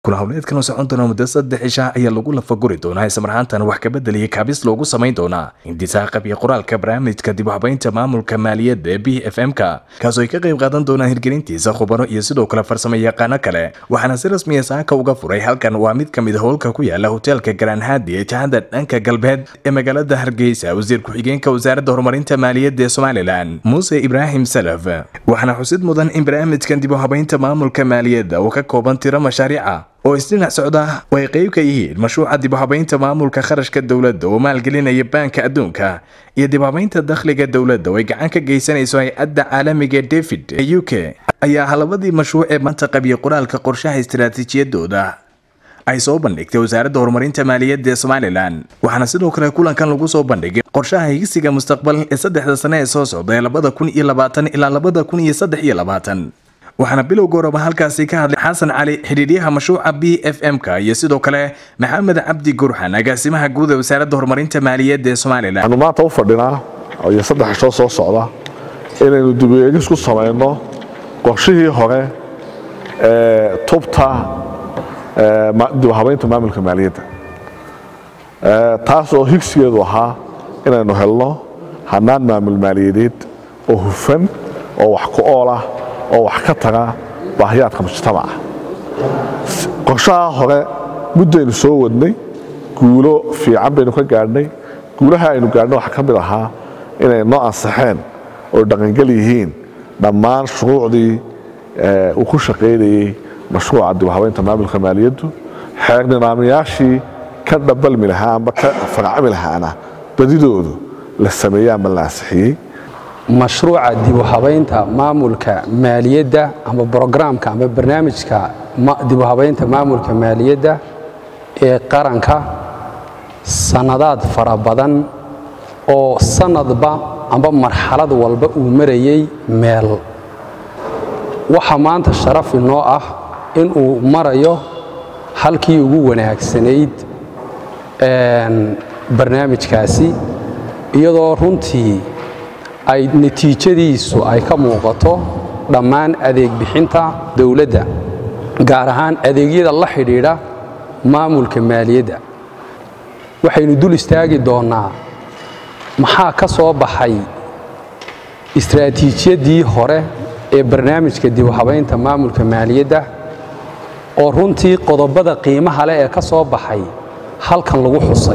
kula howleedkan oo socon doona muddo saddex cisha ayaa lagu lafaguri doonaa islamarhaantan wax kabedel iyo kaabis loogu samayn doonaa indisaaqab iyo qoraalka barnaamijka dib u habaynta maamulka maaliyadda ee b f m-ka kaasoo ay ka qayb qaadan doonaan hirgelintiisa khubaro iyo sidoo kale farsamo yaqaano kale waxaana si rasmiya saaka uga furay halkan waa mid ka mid howlka ku yaala hoteelka garaanhaadi ee jahada dhanka galbeed ee magaalada hargeysa wasiir ku-xigeenka wasaaradda horumarinta maaliyadda ee somalilan muuse ibraahim salaf waxaana xusid mudan in barnaamijkan dib u habaynta maamulka maaliyadda uu ka kooban tiro mashaariica oo isdhinac socda oo ay qayb ka yihiin mashruuca dib u habaynta maamulka kharashka dowladda oo maalgelinaya baanka adduunka iyo dib u habaynta dakhliga dowladda oo ay gacan ka geysanayso hay-adda caalamiga david ee u k ayaa halabadii mashruuc ee maanta qabiya qoraalka qorshaha istaraatiijiyadooda ay soo bandhigtay wasaaradda horumarinta maaliyadda ee somalilan waxaana sidoo kale kulankan lagu soo bandhigay qorshaha higsiga mustaqbal ee saddexda sane ee soo socda ee labada kun iyo labaatan ilaa labada kun iyo saddex iyo labaatan waxaana bilowga horeba halkaasi ka hadlay xasan cali xidhiidyaha mashruuca b f m-ka iyo sidoo kale maxamed cabdi gurxan agaasimaha guud ee wasaaradda horumarinta maaliyadda ee somalilan waxaanu maanta u fadhinaa iyo saddex cishoo soo socda inaynu dib u eegis ku samayno qorshihii hore ee tubta dib u habaynta maamulka maaliyadda taas oo higsigeedu ahaa inaynu helno hanaan maamul maaliyadeed oo hufan oo wax ku ool ah oo wax ka taga baahiyaadka mujtamaca qorshaha hore muddaynu soo wadnay guulo fiican baynu ka gaadhnay guulaha aynu gaadhnay waxaa ka mid ahaa inay noo ansaxeen oo dhaqangel yihiin dhammaan shuruucdii uu ku shaqaynayey mashruuca dib u habaynta maamulka maaliyaddu xeer nidaamyaashii ka dhabalmi lahaa amba ka farcami lahaana badidoodu la sameeyey ama la ansixiyey mashruuca dib u habaynta maamulka maaliyadda ama brograamka ama barnaamijka dib u habaynta maamulka maaliyadda ee qaranka sannadaad fara badan oo sannadba amba marxalad walba uu marayey meel waxaa maanta sharaf inoo ah inuu marayo halkii ugu wanaagsanayd barnaamijkaasi iyadoo runtii ay natiijadiisu ay ka muuqato dhammaan adeeg bixinta dowladda gaar ahaan adeegyada la xidhiidha maamulka maaliyadda waxaynu dul istaagi doonnaa maxaa ka soo baxay istraatiijiyaddii hore ee barnaamijka dib u habaynta maamulka maaliyadda oo runtii qodobada qiimaha leh ee ka soo baxay halkan lagu xusay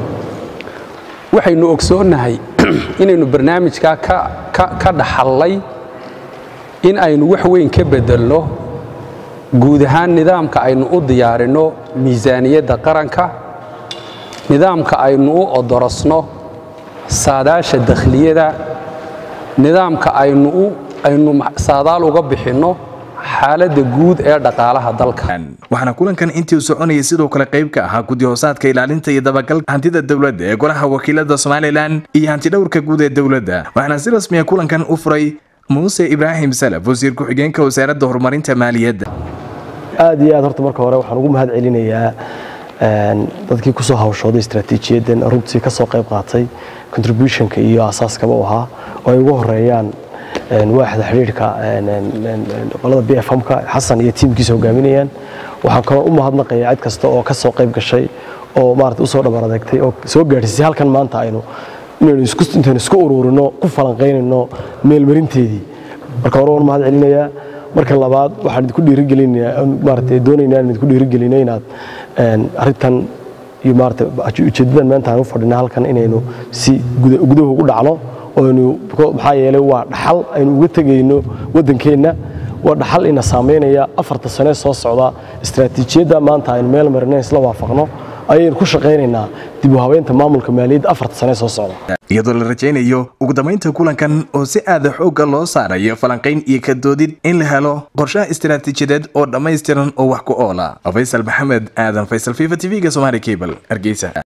waxaynu ogsoonnahay inaynu barnaamijkaa ka dhaxallay in aynu wax weyn ka beddelno guud ahaan nidaamka aynu u diyaarinno miisaaniyadda qaranka nidaamka aynu u odorosno saadaasha dakhliyada nidaamka aynu saadaal uga bixinno xaaladda guud ee dhaqaalaha dalka waxaana kulankan intii u soconayay sidoo kale qayb ka ahaa guddi hoosaadka ilaalinta iyo dabagalka hantida dowladda ee golaha wakiilada somalilan iyo hantidhowrka guud ee dowladda waxaana si rasmiya kulankan u furay muuse ibraahim salaf wasiir ku-xigeenka wasaaradda horumarinta maaliyadda aad iyo aad horta marka hore waxaan ugu mahad celinayaa dadkii kusoo hawshooday istraatiijiyadan runtii ka soo qayb qaatay contributionka iyo asaaskaba u ahaa oo ay ugu horeeyaan waaxda xidhiidhka qolada b f m-ka xasan iyo tiimkiisa hogaaminayaan waxaan kaloo u mahadnaqayaa cid kasta oo ka soo qayb gashay oo maarata usoo dhabar adeegtay oo soo gaadhsiisay halkan maanta aynu inaynu intaynu isku ururino ku falanqaynayno meelmarinteedii marka hore waan mahad celinayaa marka labaad waxaan idinku dhiirigelinayaa maarata doonaynaa in idinku dhiirigelino inaad arrintan iyo maarata ujeedadan maanta aan u fadhina halkan inaynu si gudaha ugu dhacno oynu maxaa yeelay waa dhaxal aynu uga tegayno waddankeenna waa dhaxal ina saamaynaya afarta sane soo socda istraatiijiyadda maanta aynu meel marina isla waafaqno ayaynu ku shaqaynaynaa dib u habeynta maamulka maaliyadda afarta sane soo socda iyadoo la rajaynayo ugu dambaynta kulankan oo si aada xoogga loo saarayo falanqayn iyo ka doodid in la helo qorshaha istaraatiijiyadeed oo dhammaystiran oo wax ku oola faysal maxamed aadan faysal fifa t v-ga somaali cable hargeysa